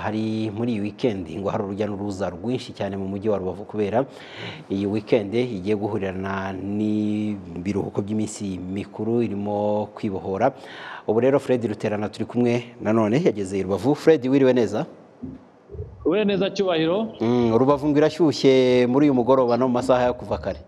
hari muri iyi wikendi ngo hari urujya n'uruza rwinshi cyane mu mujyi wa rubavu kubera iyi wikendi igiye guhurirana n'ibiruhuko by'iminsi mikuru irimo kwibohora ubu rero fred ruterana turi kumwe nanone yageze i rubavu fred wiriwe neza ube neza cyubahiro Mm, rubavu ngo irashyushye muri uyu mugoroba no mu masaha yo kuva kare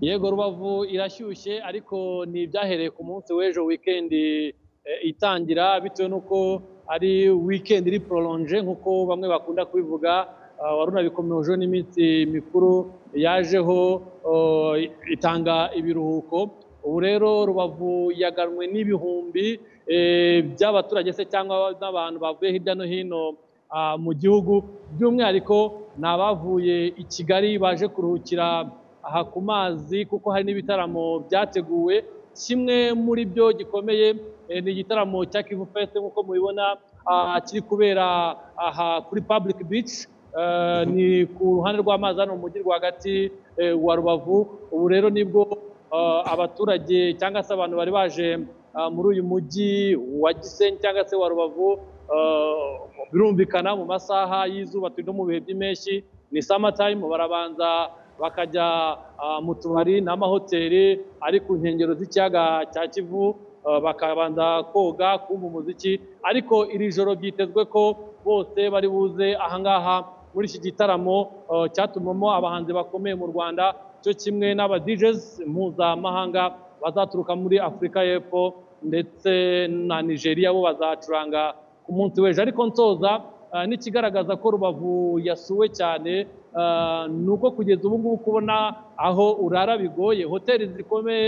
yego rubavu irashyushye ariko ni ibyahereye ku munsi w'ejo wikendi eh, itangira bitewe n'uko ari wikendi iri pororonje nk'uko bamwe bakunda kubivuga ah, wari unabikomejeho n'iminsi mikuru yajeho oh, itanga ibiruhuko ubu rero rubavu yaganwe n'ibihumbi eh, by'abaturage se cyangwa n'abantu bavuye hirya no hino ah, mu gihugu by'umwihariko ni abavuye i kigali baje kuruhukira aha ku mazi kuko hari n'ibitaramo byateguwe kimwe muri byo gikomeye eh, ni igitaramo cya kivu fest nk'uko mubibona ah, kiri kubera aha kuri public beach Eh, ni ku ruhande rw'amazi hano mu mujyi rwagati eh, wa rubavu ubu rero nibwo eh, abaturage cyangwa se abantu bari baje ah, muri uyu mujyi wa gisenyi cyangwa se wa rubavu eh, birumvikana mu masaha y'izuba turi no mu bihe by'impeshyi ni samatayime barabanza bakajya ah, mu tubari n'amahoteli ari ku nkengero z'ikiyaga cya kivu ah, bakabanza koga kumva umuziki ariko iri joro byitezwe ko bose bari buze ahangaha muri iki gitaramo ah, cyatumamo abahanzi bakomeye mu rwanda cyo kimwe n'aba DJs mpuzamahanga bazaturuka muri afurika y'epfo ndetse na nigeria bo bazacuranga ku munsi w'ejo ariko nsoza ah, n'ikigaragaza ko rubavu yasuwe cyane ah, ni uko kugeza ubu ngubu kubona aho urara bigoye hoteli zikomeye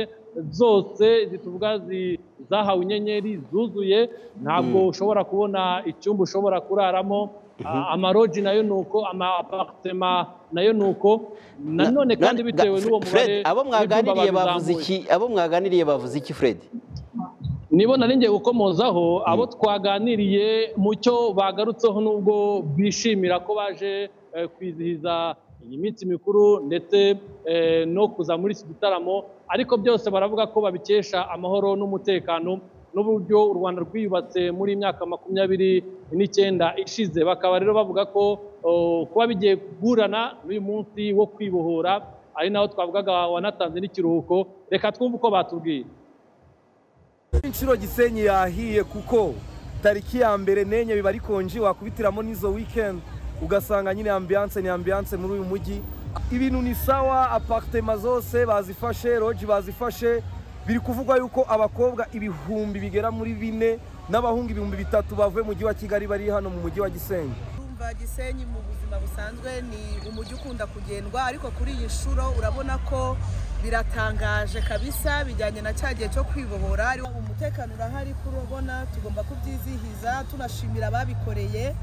zose zituvuga zi- zahawe inyenyeri zuzuye ntabwo ushobora kubona icyumba ushobora kuraramo Ah, amaroji nayo ni uko ama aparitema nayo ni uko nanone Na- kandi na- bitewe Ga- n'uwo Fred, mubare abo mwaganiriye w'ibyumba bavuze babizamuye. iki abo mwaganiriye bavuze iki fred nibo nari ngiye gukomozaho abo twaganiriye mu cyo bagarutseho n'ubwo bishimira ko baje eh, kwizihiza iyi minsi mikuru ndetse eh, no kuza muri iki gitaramo ariko byose baravuga ko babikesha amahoro n'umutekano n'uburyo u rwanda rwiyubatse muri iyi myaka makumyabiri n'icyenda ishize bakaba rero bavuga ko oh, kuba bigiye guhurana n'uyu munsi wo kwibohora ari naho twavugaga wanatanze n'ikiruhuko reka twumve uko batubwiye inshuro gisenyi yahiye kuko tariki ya mbere n'enye biba ari konji wakubitiramo n'izo weekend ugasanga nyine ambiance ni ambiance muri uyu mujyi ibintu ni sawa apartema zose bazifashe roji bazifashe biri kuvugwa yuko abakobwa ibihumbi bigera muri bine n'abahungu ibihumbi bitatu bavuye mu mujyi wa kigali bari hano mu mujyi wa gisenyi Urumva Gisenyi mu buzima busanzwe ni umujyi ukunda kugendwa ariko kuri iyi nshuro urabona ko biratangaje kabisa bijyanye na cya gihe cyo kwibohora Ariwo umutekano urahari ko urabona tugomba kubyizihiza tunashimira ababikoreye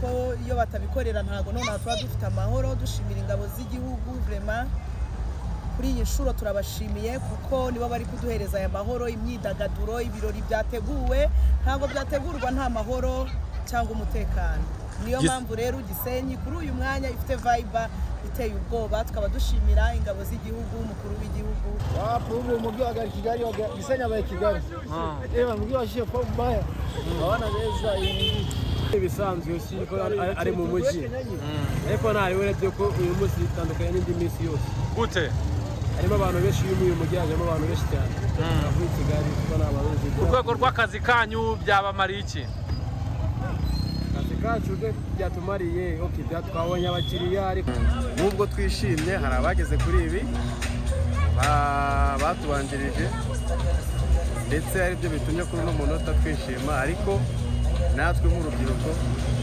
ko iyo batabikorera ntabwo nonaha tuba dufite amahoro dushimira ingabo z'igihugu vrema kuri iyi nshuro turabashimiye kuko nibo bari kuduhereza aya mahoro imyidagaduro ibirori byateguwe ntabwo byategurwa nta mahoro cyangwa umutekano niyo mpamvu rero gisenyi kuri uyu mwanya ifite vayiba iteye ubwoba tukaba dushimira ingabo z'igihugu umukuru w'igihugu wapurubu umujyi wa kigali waga- gisenyi wabaye kigali reba umujyi wa shefu mbaya abana beza ibisanzwe si ko ari- ari mu mujyi ariko ntari urebye ko uyu munsi bitandukanye n'indi minsi yose gute harimo abantu benshi uyu uyu mujyi hajemo abantu benshi cyane muri kigali kuko ni abantu benshi ku rwego rw'akazi kanyu byabamariye iki akazi kacu rwe byatumariye ok bya- twabonye abakiriya ariko nubwo twishimye hari abageze kuri ibi ba- batubanjirije ndetse aribyo bitumye kuri uno munota twishima ariko natwe nk'urubyiruko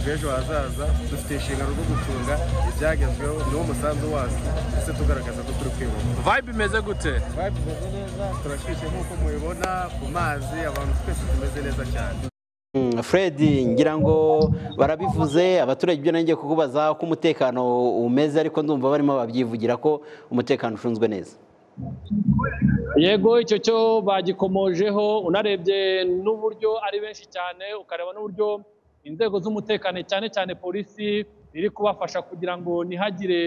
rw'ejo hazaza dufite inshingano zo gucunga ibyagezweho n'umusanzu wacu ndetse tugaragaza ko turi kwibuka vibe imeze gute twabikoze neza turashyushye nk'uko mubibona ku mazi abantu twese tumeze neza cyane Mm, Fred ngira ngo barabivuze abaturage ibyo nanjye kukubaza uko umutekano umeze ariko ndumva barimo babyivugira ko umutekano ucunzwe neza yego icyo cyo bagikomojeho unarebye n'uburyo ari benshi cyane ukareba n'uburyo inzego z'umutekano cyane cyane polisi iri kubafasha kugira ngo ntihagire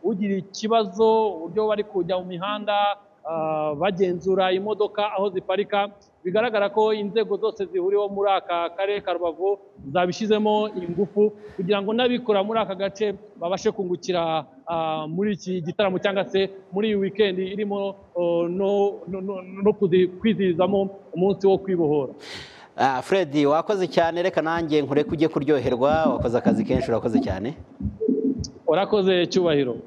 ugira ikibazo uburyo bari kujya mu mihanda ah, bagenzura imodoka aho ziparika bigaragara ko inzego zose zihuriweho muri aka karere ka rubavu zabishyizemo ingufu kugira ngo n'abikora muri aka gace babashe kungukira ah, muri iki gitaramo cyangwa se muri iyi wikendi irimo oh, no- no- no- no kuzi- kwizihizamo umunsi wo kwibohora Ah, Fred wakoze cyane reka nanjye nkureke ujye kuryoherwa wakoze akazi kenshi urakoze cyane warakoze cyubahiro